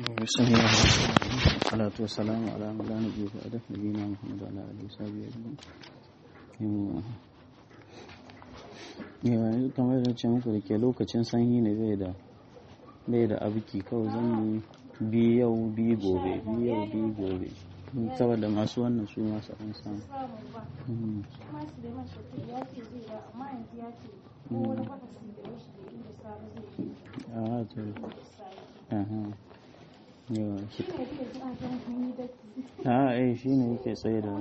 بسم الله الرحمن الرحيم والصلاة والسلام على من لا نبي بعده نبينا محمد وعلى آله وصحبه أجمعين yanzu kamar da ce muku da ke lokacin sanyi ne bai da bai da abiki kawai zan yi bi yau bi gobe bi yau bi gobe saboda masu wannan su masu an samu a to aha yawa shi a eh shi ne yake tsaye da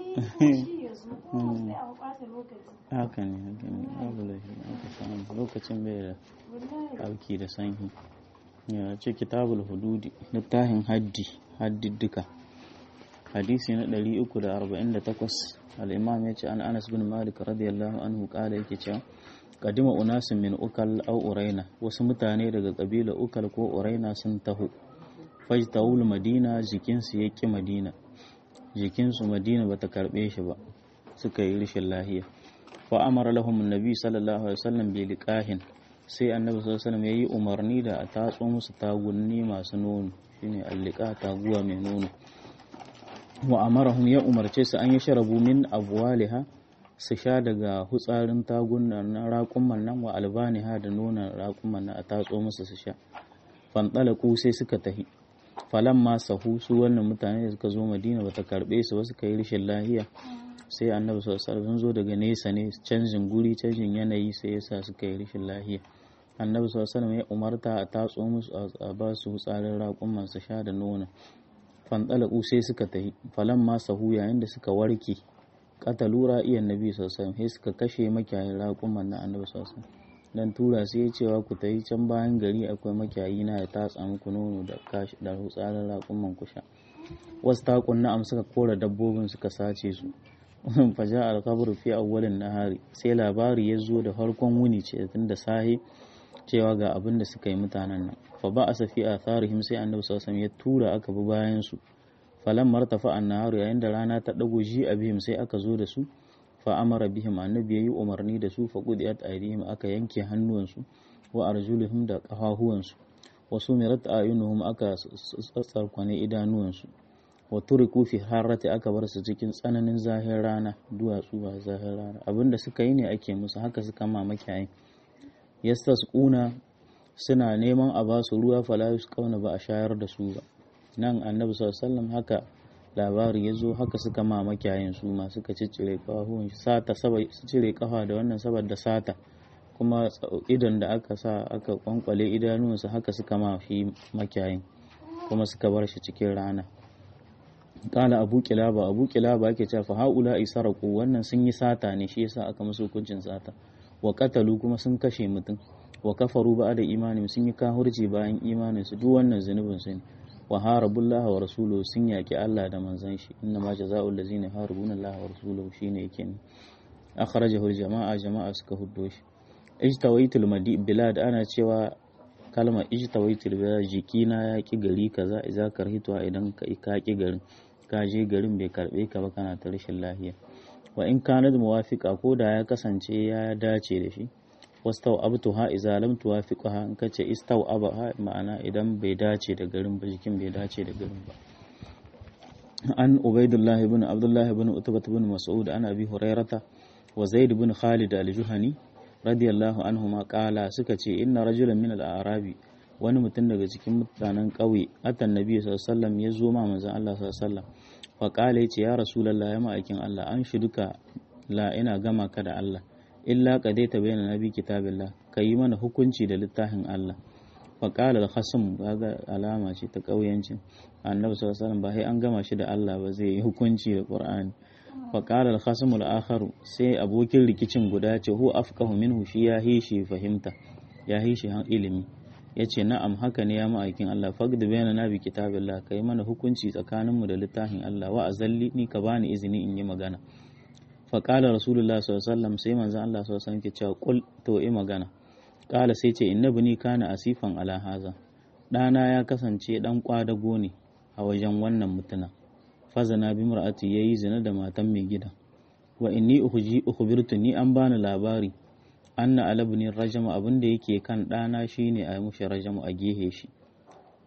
haka ne haka ne abu lafi aka samu lokacin bai da auki da sanyi ya ce kitabul hududi littafin haddi haddiddika hadisi na 348 al-imam ya ce an anas bin malik radiyallahu anhu kala yake cewa kadima unasin min ukal au uraina wasu mutane daga kabila ukal ko uraina sun taho fajtawul madina jikinsu ya ƙi madina jikinsu madina ba ta karɓe shi ba suka yi rashin lahiya fa amara lahum annabi sallallahu alaihi wasallam bi liqahin sai annabi sallallahu alaihi wasallam yayi umarni da a tatso musu tagunni masu nono shine alliqa taguwa mai nono wa amarahum ya umarce su an yi sharabu min abwaliha su sha daga hutsarin tagunan na raƙumman nan wa albaniha da nonon raƙumman nan a tatso musu su sha fanɗalaku sai suka tahi falan ma sahu su wannan mutane da suka zo madina bata karbe su ba suka yi rashin lahiya sai annabi sallallahu alaihi zo daga nesa ne canjin guri canjin yanayi sai yasa suka yi rashin lahiya annabi sallallahu alaihi ya umarta a tatso musu a ba su tsarin raƙuman su sha da nono fandalaku sai suka tahi falan ma sahu yayin da suka warke katalu ra'iyan nabi sallallahu alaihi sai suka kashe makiyayin raƙuman na annabi sallallahu alaihi dan tura sai ya cewa ku tayi can bayan gari akwai makiyayi na ya tatsa muku nono da kashi da hutsarin raƙuman ku sha wasu takun na'am suka kora dabbobin suka sace su faja alkabru fi awwalin nahari sai labari ya zo da farkon wuni ce tun da sahi cewa ga abin da suka yi mutanen nan fa ba a safi a tharihim sai annabi sallallahu ya tura aka bi bayan su falan martafa annaharu yayin da rana ta dago ji abihim sai aka zo da su fa amara bihim annabi yayi umarni da su fa qudiyat aydihim aka yanke hannuwansu wa arjuluhum da kafahuwansu wa sumirat ayunuhum aka tsarkwane idanuwansu wa turiku fi harrati aka bar su cikin tsananin zahir rana duwatsu ba zahir rana abinda suka yi ne ake musu haka suka ma makiyayi yastasquna suna neman a ba su ruwa fala yusqauna ba a shayar da su ba nan annabi sallallahu alaihi wasallam haka labari ya zo haka suka ma makiyayin su ma suka ciccire kafafuwan sata su cire kafa da wannan saboda sata kuma idan da aka sa aka kwankwale idanuwansa haka suka ma shi makiyayin kuma suka bar shi cikin rana kala abu kilaba abu kilaba yake cewa fa haula isaraku wannan sun yi sata ne shi yasa aka musu hukuncin sata wa qatalu kuma sun kashe mutum wa kafaru ba da imani sun yi kahurci bayan imanin su duk wannan zunubin su ne wa harabullaha wa rasuluhu sun yaki Allah da manzon shi inna ma jazaa'ul ladzina harabuna Allah wa rasuluhu shine yake ne akhrajahu jama'a jama'a suka huddo shi ijtawaitul madi bilad ana cewa kalmar ijtawaitul bilad jikina ya ki gari kaza idza karhitwa idan ka ka ki garin ka je garin bai karbe ka ba kana ta rashin lafiya wa in kana da muwafiqa ko da ya kasance ya dace da shi wastau abtuha idza lam tuwafiqha in kace istau abaha ma'ana idan bai dace da garin ba jikin bai dace da garin ba an ubaidullah ibn abdullah ibn utbah ibn mas'ud an abi hurairata wa zaid ibn khalid al-juhani radiyallahu anhuma qala suka ce inna rajulan min al-arabi wani mutum daga cikin mutanen ƙauye atan nabi sallallahu alaihi wasallam ya zo ma manzon Allah sallallahu alaihi wasallam fa qala yace ya rasulullah ya ma'aikin Allah an shiduka la ina gama ka da Allah illa qadaita bayna nabi kitabillah kayi mana hukunci da littafin Allah fa qala al-khasm kaga alama ce ta ƙauyancin annabi sallallahu alaihi wasallam ba sai an gama shi da Allah ba zai yi hukunci da Qur'ani fa qala al-khasm al-akhar sai abokin rikicin guda ce hu afqahu minhu shi ya hishi fahimta ya hishi ilimi ya ce na'am haka ne ya ma'aikin Allah fagda bayana na bi kitabillah kai mana hukunci tsakaninmu da littafin Allah wa azalli ni ka bani izini in yi magana fa qala rasulullah sallallahu alaihi wasallam sai manzon Allah sallallahu alaihi wasallam ke cewa qul to yi magana qala sai ce inna bani kana asifan ala haza dana ya kasance dan kwadago ne a wajen wannan mutuna fazana bi mar'ati yayi zina da matan mai gida wa inni ukhji ukhbirtu ni an bani labari anna alabni rajama abin da yake kan ɗana shine a mushi rajamu a gehe shi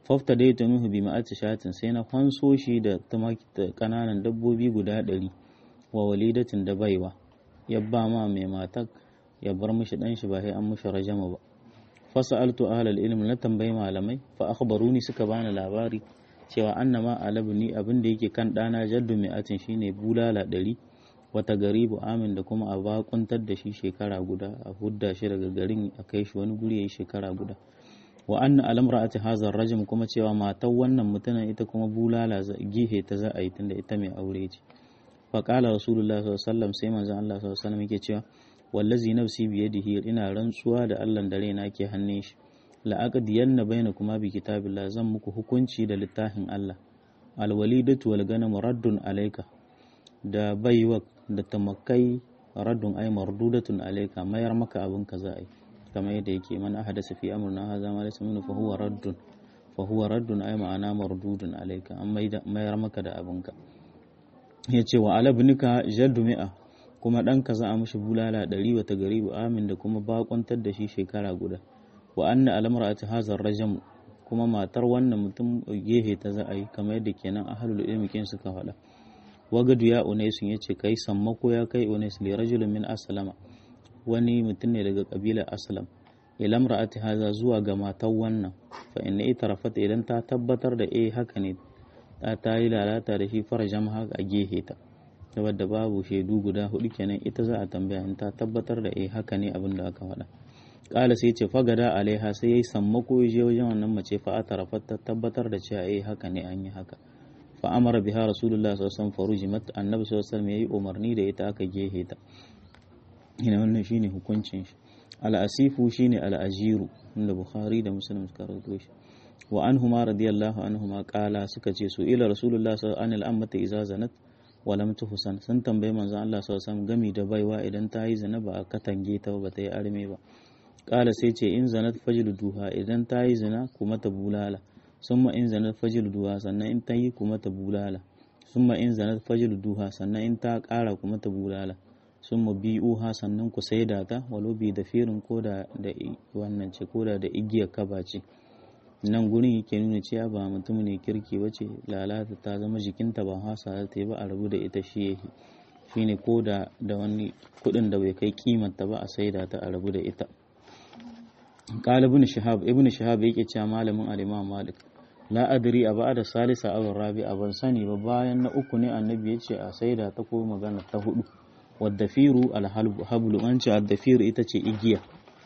fafta dai ta nuhu bi ma'ati shatin sai na kwanso shi da kananan dabbobi guda ɗari wa walidatin da baiwa ya ba ma mai matar ya bar mishi dan shi ba sai an mishi rajama ba fasa'altu ahlal ilm na tambayi malamai fa akhbaruni suka bani labari cewa annama alabni abin da yake kan dana jaddu mi'atin shine bulala ɗari wata garibu amin da kuma a bakuntar da shi shekara guda a hudda shi daga garin a kai shi wani guri yayi shekara guda wa anna alamra'ati hazar rajim kuma cewa matan wannan mutumin ita kuma bulala gihe ta za a yi tunda ita mai aure ce fa qala rasulullah sallallahu alaihi wasallam sai manzon Allah sallallahu alaihi wasallam yake cewa wallazi nafsi biyadihi ina rantsuwa da Allah da raina ke hannun shi la aqdiyanna bainakuma bi kitabillah zan muku hukunci da littafin Allah alwalidatu wal ganam raddun alayka da baiwa da tamakai raddun ay mardudatun alayka mayar maka abin ka za a yi kamar yadda yake man ahadasa fi amrina hadha ma laysa minhu fa huwa raddun fa huwa raddun ay ma'ana mardudun alayka an mayar maka da abin ka yace wa alabnika jaddu mi'a kuma ɗanka za a mishi bulala ɗari wata gari amin da kuma bakontar da shi shekara guda wa anna almar'ati hazar rajam kuma matar wannan mutum gehe ta za a yi kamar yadda kenan ahlul ilmi kin suka faɗa wagadu ya unaisun yace kai sammako ya kai unais li rajulin min aslama wani mutum ne daga kabilar aslam ila mar'ati haza zuwa ga matar wannan fa inna itarafat idan ta tabbatar da eh haka ne ta ta yi lalata da shi farajam haka a gehe ta saboda babu shaidu guda hudu kenan ita za a tambaya in ta tabbatar da eh haka ne abin da aka faɗa kala sai ce fagada alaiha sai yayi sammako ya je wajen wannan mace fa a tarafat ta tabbatar da cewa eh haka ne an yi haka fa amara biha rasulullah sallallahu alaihi wasallam farujimat annabi sallallahu alaihi wasallam yayi umarni da ita aka gehe ta ina wannan shine hukuncin shi al-asifu shine al-ajiru inda bukhari da muslim suka rawaito shi wa anhuma radiyallahu anhuma qala suka ce su ila rasulullah sallallahu alaihi wasallam ammata iza zanat wa lam tuhsan sun tambaye manzon Allah sallallahu alaihi wasallam gami da baiwa idan ta yi zina ba a katange ta ba ta yi arme ba qala sai ce in zanat duha idan ta yi zina kuma ta bulala summa in zanat duha sannan in ta yi kuma ta bulala summa in zanat duha sannan in ta kara kuma ta bulala sun mu bi'uha sannan ku saida ta walau bi da firin ko da da wannan ce ko da da igiyar kaba ce nan gurin yake nuna cewa ba mutum ne kirki ba ce lalata ta zama jikinta ba hasa ta yi ba a rabu da ita shi yake shine ko da da wani kuɗin da bai kai kimanta ba a saida ta a rabu da ita qala ibn shihab ibn shihab yake cewa malamin al-imam malik la adri a ba'da salisa aw rabi'a ban sani ba bayan na uku ne annabi ya ce a saida ta ko magana ta hudu waddafiru alhablu an ce addafiru ita ce igiya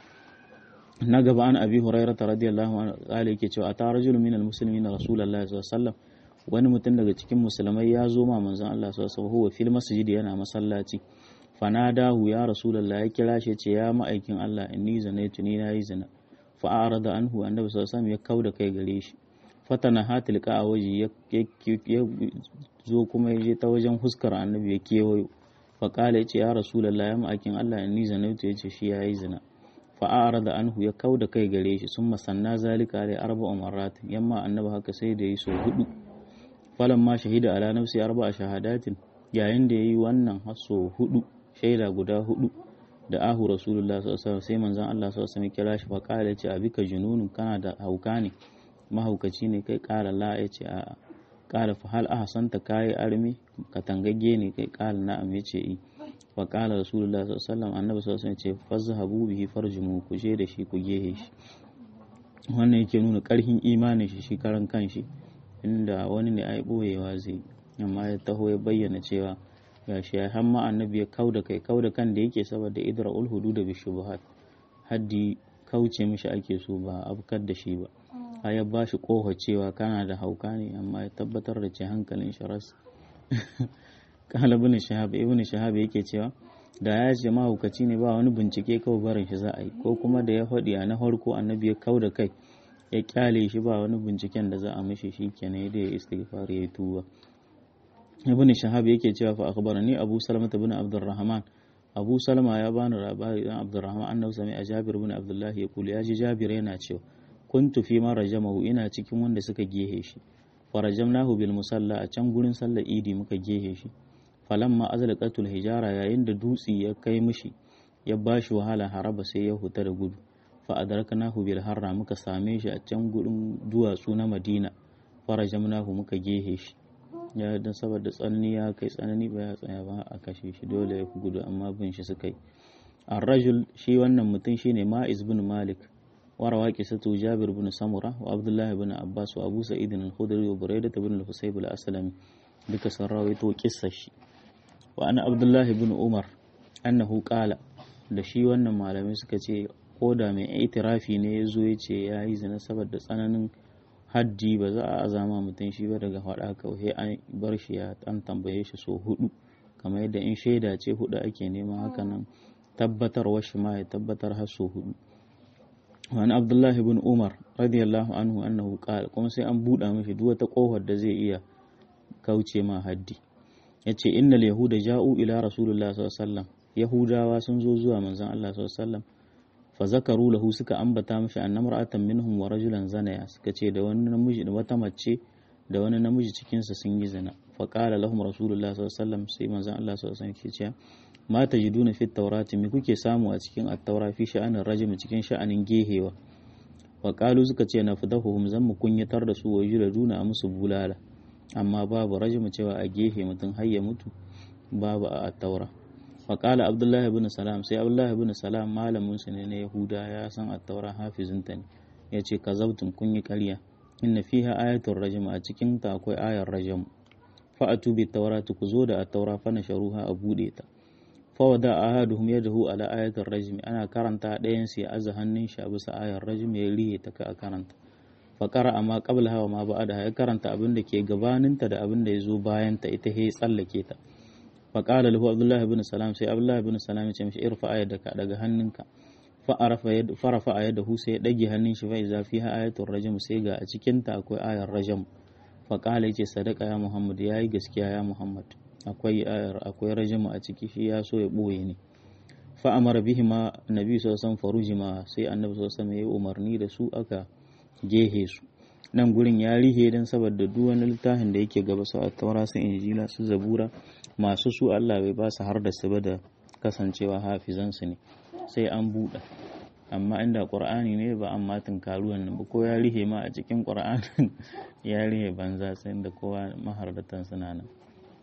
na gaba an abi hurairah radiyallahu anhu kale yake cewa ata rajulun min almuslimin rasulullahi sallallahu alaihi wasallam wani mutum daga cikin musulmai ya zo ma manzon Allah sallallahu alaihi wasallam huwa fil masjid yana masallaci fanadahu ya rasulullahi ya kira shi ce ya ma'aikin Allah inni zanaitu ni nayi zina fa arada anhu annabi sallallahu alaihi wasallam ya kauda kai gare shi fatana hatil ka waje ya zo kuma ya je ta wajen huskar annabi ya kewayo faƙala ya ce ya rasulallah ya ma'akin Allah ni zanautu ya ce shi ya yi zina fa'ara da anhu ya kau da kai gare shi sun masanna zalika da arba umaratin yamma annaba haka sai da yi sau hudu falan ma shahida ala nafsi arba a shahadatin yayin da ya yi wannan haso hudu shaida guda hudu da ahu rasulullah sallallahu sai manzon Allah sallallahu alaihi kira shi faƙala ya ce abika jununun kana da hauka ne mahaukaci ne kai ƙara la ya ce a'a kala fa hal ahsanta kai armi ka tangagge ne kai kala na'am yace i wa kala rasulullah sallallahu alaihi wasallam annabi sallallahu alaihi wasallam yace fazhabu bihi farjumu ku je da shi ku gehe shi wannan yake nuna karhin imanin shi shi karan kanshi inda wani ne ai boyewa zai amma ya taho ya bayyana cewa gashi ya hamma annabi ya kauda kai kauda kan da yake saboda idra'ul hudud bi shubuhat haddi kauce mishi ake so ba abkar da shi ba a ya ba shi kofa cewa kana da hauka ne amma ya tabbatar da ce hankalin shi ras kala ibn shahab ibn shahab yake cewa da ya ce mahaukaci ne ba wani bincike kawai barin shi za a yi ko kuma da ya faɗi a na farko annabi ya kau da kai ya kyale shi ba wani binciken da za a mishi shi kenan da ya istighfar ya tuba ibn shahab yake cewa fa akhbarani abu salama ibn abdurrahman abu salama ya bani labari dan abdurrahman annabi sami a jabir ibn abdullahi ya kula ya ji jabir yana cewa kuntu fi man rajamahu ina cikin wanda suka gehe shi farajamnahu bil musalla a can gurin sallar idi muka gehe shi falamma azlaqatul hijara yayin da dutsi ya kai mishi ya bashi wahala haraba sai ya huta da gudu fa adarkanahu bil harra muka same shi a can gurin duwatsu na Madina farajamnahu muka gehe shi ya dan saboda tsanani ya kai tsanani ba ya tsaya ba a kashe shi dole ya gudu amma bin shi suka yi ar-rajul shi wannan mutum shine Ma'iz bin Malik وروى قصة جابر بن سمرة وعبد الله بن عباس وأبو سعيد الخدري وبريدة بن الحسيب الأسلمي duka sun rawaito kissar shi wa ana abdullahi bin umar annahu qala da shi wannan malamai suka ce ko da mai itirafi ne ya zo ya ce ya yi zina saboda tsananin haddi ba za a azama mutum shi ba daga faɗa kawai an bar shi ya an tambaye shi so hudu kamar yadda in shaida ce hudu ake nema hakanan tabbatarwar shi ma ya tabbatar har so hudu wani abdullahi bin umar radiyallahu anhu annahu qala kuma sai an buɗa mishi duk wata kofar da zai iya kauce ma haddi yace innal yahuda ja'u ila rasulullah sallallahu alaihi wasallam yahudawa sun zo zuwa manzon Allah sallallahu alaihi wasallam fa zakaru lahu suka ambata mishi annamra'atan minhum wa rajulan zanaya suka ce da wani namiji da wata mace da wani namiji cikin sa sun yi zina fa qala lahum rasulullah sallallahu alaihi wasallam sai manzon Allah sallallahu alaihi wasallam ke cewa ma tajiduna fit tawrati me kuke samu a cikin at-taura fi sha'anin rajim cikin sha'anin gehewa wa qalu suka ce na fadahuhum zan mu kunyatar da su wa yuladuna a musu bulala amma babu rajimu cewa a gehe mutum har ya mutu babu a at-taura wa qala abdullahi ibn salam sai abdullahi ibn salam malamin su ne na yahuda ya san at-taura hafizinta ne yace kazabtum kun yi ƙarya inna fiha ayatul rajim a cikin ta akwai ayar rajim fa atu bi tawrati ku zo da at-taura fa nasharuha a bude ta fawada ahaduhum yadahu ala ayatul rajmi ana karanta ɗayan sai aza hannun shi a bisa ayar rajmi ya rihe ta ka karanta fa qara amma qabla hawa ma ba'da ya karanta abin da ke gabaninta da abin da ya zo bayan ta ita he tsallake ta fa qala lahu abdullah ibn salam sai abdullah ibn salam ya ce mishi irfa ayadaka daga hannunka fa arafa yad farafa ayadahu sai ya dage hannun shi fa iza fiha ayatul rajm sai ga a cikin ta akwai ayar rajm fa qala yace sadaka ya muhammad yayi gaskiya ya muhammad akwai ayar akwai rajama a ciki shi ya so ya ɓoye ne fa amara bihi ma nabi sallallahu alaihi ma sai annabi sallallahu alaihi ya umarni da su aka gehe su nan gurin ya rihe dan saboda duk wani littafin da yake gaba su taura su injila su zabura masu su Allah bai ba su har da su ba da kasancewa hafizan su ne sai an buɗe amma inda qur'ani ne ba amma tunkaruwan nan ba ko ya rihe ma a cikin qur'anin ya rihe banza sai da kowa mahardatan suna nan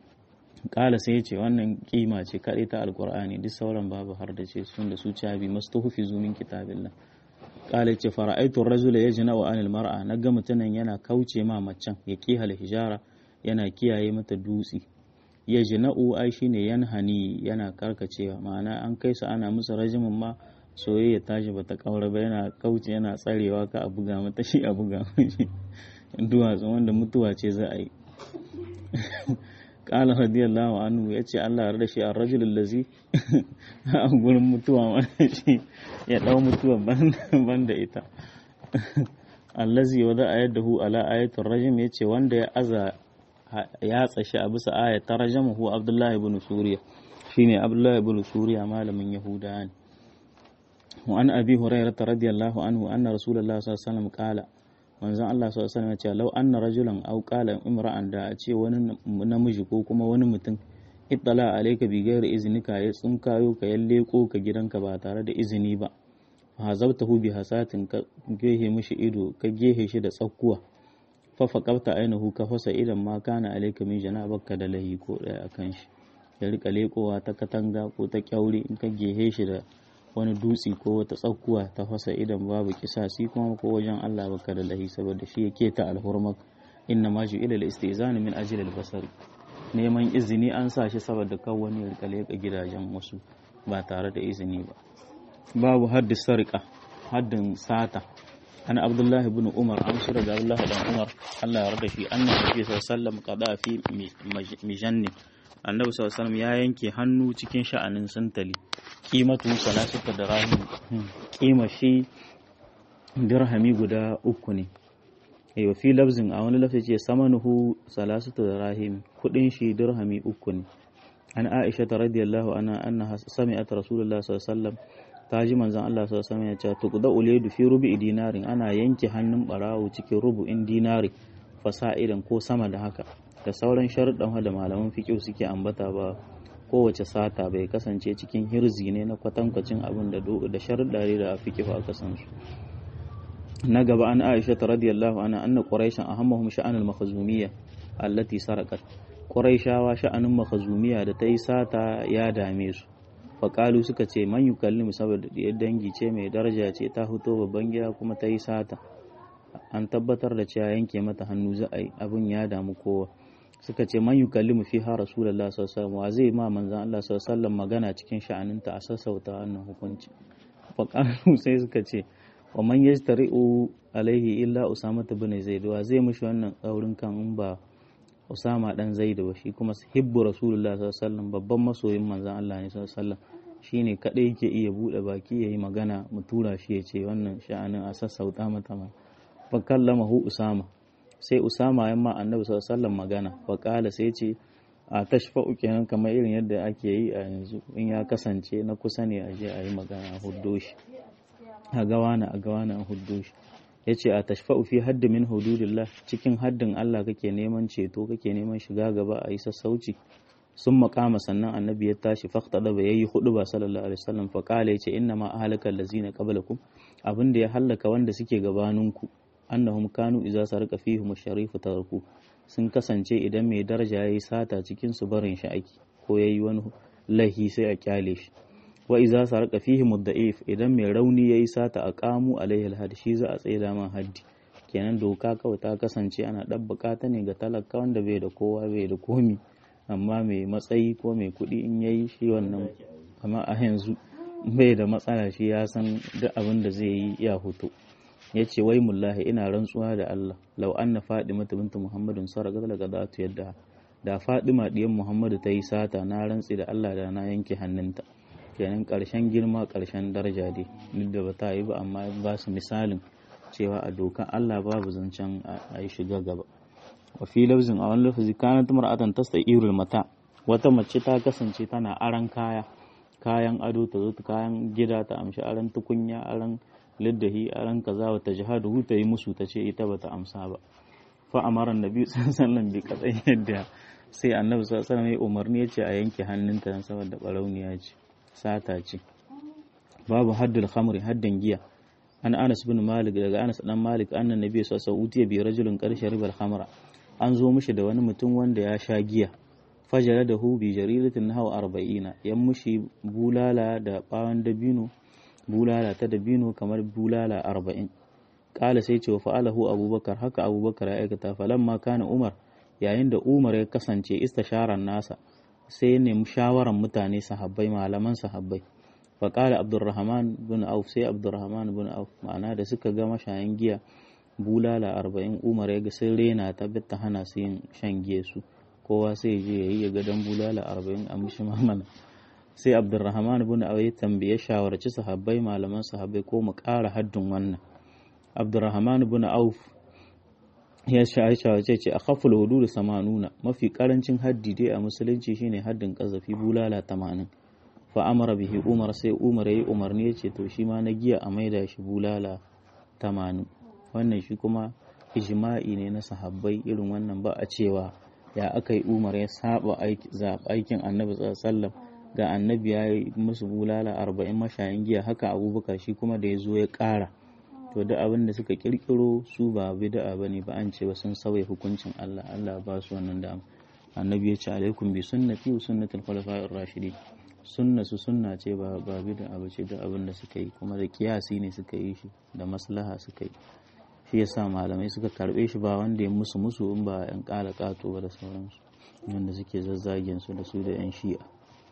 kala sai ya ce wannan kima ce kaɗai ta alkur'ani duk sauran babu har da ce sun da su cabi masu tuhufi zumin kitabillah kala ce fara'aitun rajula ya jina wa anil mar'a na ga mutumin yana kauce ma macen ya kihal hijara yana kiyaye mata dutse ya jina'u ai shine yanhani yana karkacewa ma'ana an kai su ana musu rajimin ma soyayya tashi bata kaura ba yana kauce yana tsarewa ka a buga mata shi a buga mashi duwatsu wanda mutuwa ce za a yi kala radiyallahu anhu ya ce Allah ya shi a rajulun lazi a gurin mutuwa wanda shi ya dau mutuwa ban da ita allazi wa za a yadda hu ala ayatul rajim ya ce wanda ya aza ya tsashi a bisa ayatar rajim hu abdullahi ibn suriya shine abdullahi ibn suriya malamin yahuda ne wa an abi hurairah radiyallahu anhu anna rasulullahi sallallahu alaihi wasallam qala manzon Allah sallallahu alaihi wasallam ya ce lau anna rajulan aw qala imra'an da a ce wani namiji ko kuma wani mutum ittala alayka bi ghairi iznika ya tsinkayo ka yalle ko ka gidanka ba tare da izini ba hazabtahu bi hasatin ka gehe mishi ido ka gehe shi da tsakkuwa fa faqabta ainahu ka fasa idan ma kana alayka min janabaka da lahi ko daya akan shi ya rika lekowa ta katanga ko ta kyaure in ka gehe shi da wani dutse ko wata tsakkuwa ta fasa idan babu kisasi kuma ko wajen Allah baka da lahi saboda shi yake ta alhurmak inna ma ju ila al-istizan min ajli al-basar neman izini an sa shi saboda kan wani ya leka gidajen wasu ba tare da izini ba babu haddi sarqa haddin sata an abdullahi ibn umar an shi daga abdullahi dan umar Allah ya yarda shi annabi sallallahu alaihi wasallam qada fi mijanni annabi sallallahu alaihi ya yanke hannu cikin sha'anin santali kimatu salasata da rahim kima shi dirhami guda uku ne ai wa fi lafzin a wani lafi ce samanuhu salasata da rahim kudin shi dirhami uku ne an aisha ta radiyallahu anha anna sami'at rasulullah sallallahu alaihi wasallam ta ji manzon Allah sallallahu alaihi wasallam ya ce tuqda ulaydu fi rubi dinarin ana yanke hannun barawo cikin rubu'in dinari fasa'idan ko sama da haka da sauran sharuɗan da malaman fiƙo suke ambata ba kowace sata bai kasance cikin hirzi ne na kwatankwacin abin da da sharuɗa da fiqh aka san su na gaba an Aisha ta radiyallahu anha anna quraishan ahammahum sha'anul makhzumiyya allati saraqat quraishawa sha'anin makhzumiyya da ta yi sata ya dame su faƙalu suka ce man yukallimu saboda diyar dangi ce mai daraja ce ta fito babban gida kuma ta yi sata an tabbatar da cewa yanke mata hannu za a yi abin ya damu kowa suka ce man yukallimu fi ha rasulullah sallallahu alaihi wa zai ma manzon Allah sallallahu alaihi magana cikin sha'aninta a sassauta wannan hukunci faƙalu sai suka ce wa man yastari'u alaihi illa usama bin zaid wa zai mishi wannan tsaurin kan in ba usama dan zaid ba shi kuma hibbu rasulullah sallallahu alaihi wasallam babban masoyin manzon Allah ne sallallahu alaihi wasallam shine kadai yake iya bude baki yayi magana mu tura shi ya ce wannan sha'anin a sassauta mata ma fa kallamahu usama sai usama ya ma annabi sallallahu alaihi wasallam magana fa kala sai ce a tashfa'u kenan kamar irin yadda ake yi a yanzu in ya kasance na kusa ne a je a yi magana a huddo shi a gawana a gawana a huddo shi ya ce a tashfa'u fi haddi min hududillah cikin haddin Allah kake neman ceto kake neman shiga gaba a yi sassauci sun makama sannan annabi ya tashi fakta da ba yayi hudu ba sallallahu alaihi wasallam fa kala yace inna ma ahlakal lazina qablakum abin da ya hallaka wanda suke gabaninku annahum kanu idza sarqa fihim sharifu tarku sun kasance idan mai daraja yayi sata cikin su barin shi aiki ko yayi wani lahi sai a kyale shi wa iza sarqa fihi mudda'if idan mai rauni yayi sata a qamu alaihi alhad shi za a tsaida man haddi kenan doka kawai ta kasance ana dabbaka ta ne ga talaka wanda bai da kowa bai da komi amma mai matsayi ko mai kuɗi in yayi shi wannan amma a yanzu bai da matsala shi ya san duk abin da zai yi ya hoto ya ce wai mullahi ina rantsuwa da Allah lau anna fadima bintu muhammadin sarqa daga zatu yadda da fadima diyan muhammadu ta yi sata na rantsi da Allah da na yanke hannunta kenan ƙarshen girma ƙarshen daraja dai duk da ba ta yi ba amma ba su misalin cewa a dokan Allah babu zancen a yi shiga gaba wa fi lafzin a wani lafazi kanat mar'atan tasta'irul mata wata mace ta kasance tana aran kaya kayan ado ta zo kayan gida ta amshi aran tukunya aran liddahi aran kaza wa ta jihadu ta yi musu ta ce ita bata amsa ba fa amara annabi sallallahu alaihi wasallam bi katsayin yadda sai annabi sallallahu alaihi wasallam ya umarni ya ce a yanke hannunta saboda barauniya ce sata ce babu haddul khamri haddin giya an anas bin malik daga anas dan malik annan nabi sallallahu alaihi bi rajulin qarshe ribal khamra an zo mishi da wani mutum wanda ya sha giya fajara da hu bi jaridatin nahaw arba'ina yan mushi bulala da bawan dabino bulala ta dabino kamar bulala arba'in kala sai ce wa fa'alahu abubakar haka abubakar ya aikata falamma kana umar yayin da umar ya kasance istasharan nasa sai ya nemi shawaran mutane sahabbai malaman sahabbai faƙala abdurrahman bin auf sai abdurrahman bin auf ma'ana da suka ga mashayan giya bulala arba'in umar ya ga sun rena ta ta hana su yin shan giya su kowa sai je ya yi ya ga dan bulala arba'in a mishi mamana sai abdurrahman bin auf ya tambaye shawarci sahabbai malaman sahabbai ko mu ƙara haddin wannan abdurrahman bin auf ya shawarce ce a khaful hududu samanuna mafi karancin haddi dai a musulunci shine haddin kazafi bulala tamanin fa amara bihi umar sai umar yayi umarni ya ce to shi ma na giya a maida shi bulala tamanin wannan shi kuma ijma'i ne na sahabbai irin wannan ba a cewa ya aka yi umar ya saba aikin annabi sallallahu ga annabi ya yi musu bulala arba'in mashayin giya haka abubakar shi kuma da ya zo ya ƙara to da abin da suka kirkiro su ba bid'a bane ba an ce ba sun sauya hukuncin Allah Allah ba su wannan dama annabi ya ce alaikum bi sunnati wa sunnatul khulafa'ir rashidin sunna su sunna ce ba ba bid'a ba ce da abin da suka yi kuma da kiyasi ne suka yi shi da maslaha suka yi shi yasa malamai suka karbe shi ba wanda ya musu musu in ba yan kala kato ba da sauransu wanda suke zazzagen su da su da yan shi'a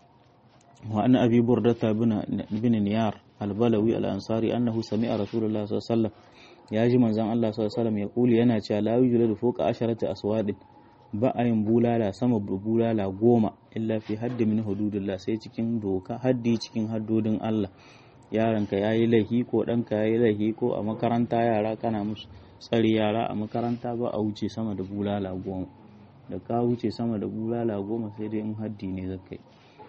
wa an abi burdata bin niyar albalawi al'ansari annahu sami'a rasulullah sallallahu ya ji manzon Allah sallallahu ya kuli yana cewa la yujladu fawqa asharati aswadin ba a yin bulala sama bulala goma illa fi haddi min hududillah sai cikin doka haddi cikin haddodin Allah yaranka yayi laifi ko ɗanka yayi laifi ko a makaranta yara kana musu tsari yara a makaranta ba a wuce sama da bulala goma da ka wuce sama da bulala goma sai dai in haddi ne zakai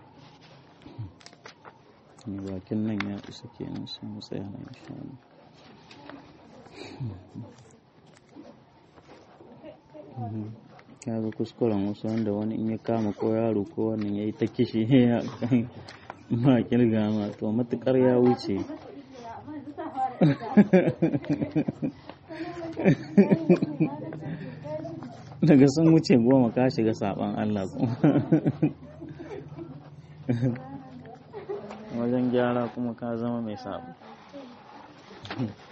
ne bakin nan ya isa kenan sai mu tsaya na insha Allah kaga kuskuren wasu wanda wani in ya kama ko yaro ko wannan ya yi ta kishi ya ma kirga ma to matukar ya wuce daga sun wuce goma ka shiga saban Allah kuma wajen gyara kuma ka zama mai sabo